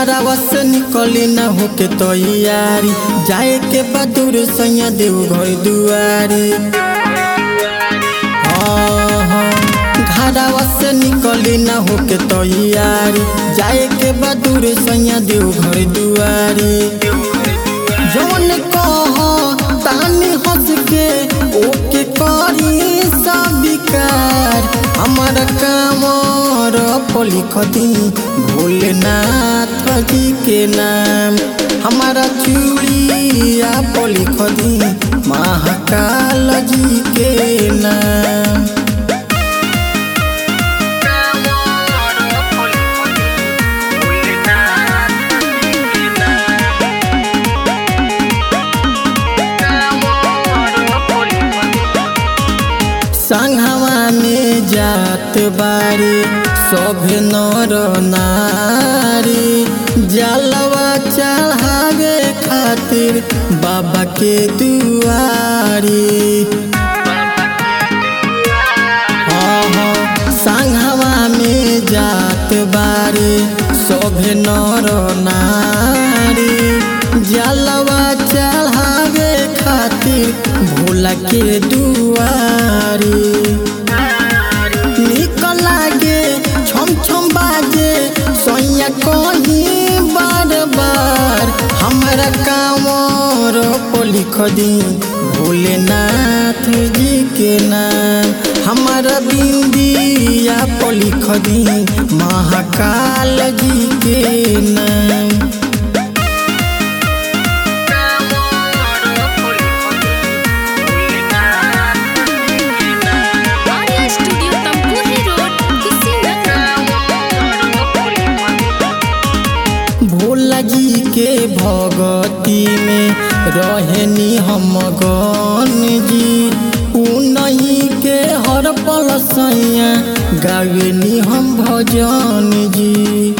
घरवा से निकली न होके तैयारी जाए के बदूर सैया देव घर दुआरी हाँ, हाँ, घरवा से निकली न होके तैयारी जाए के बदूर सैया देव घर दुआरी जौन कह तानी हंस के ओके करी सब विकार हमर कामर लिख दी भोलेनाथ जी के नाम हमारा चूड़िया लिख दी महाकाल जी के नाम संघवा में जात बारी सभे नर नारी जलवा चढ़ावे खातिर बाबा के दुआरी हाँ हाँ संघवा में जात बारी सभे नर नारी जलवा चढ़ावे खातिर भोला के दुआरी निक लागे छम छम बाजे सोया कहीं बार बार हमरा कामर को लिख दी भोलेनाथ जी के नाम हमारा बिंदिया को लिख दी महाकाल जी के नाम आर्या स्टूडियो तमकुही रोड कुशीनगर भोला जी के भगती में रहनी हम गन जी उ नहीं के हर पल सैया गावेनी हम भजन जी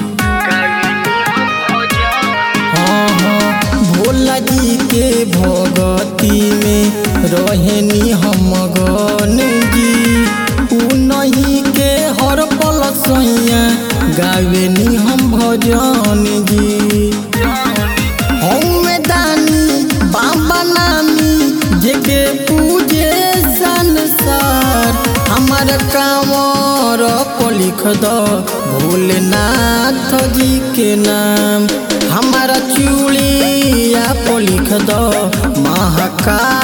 हाँ हाँ भोला जी के भगती में रहनी हम गन जी उ नहीं के हर पल सैया गावेनी हम भजन जी हमें दानी बाबा नामी जेके पूजे संसार हमार कामर को लिख दो भोलेनाथ जी के नाम हमारा चूड़िया को लिख दो महाकाल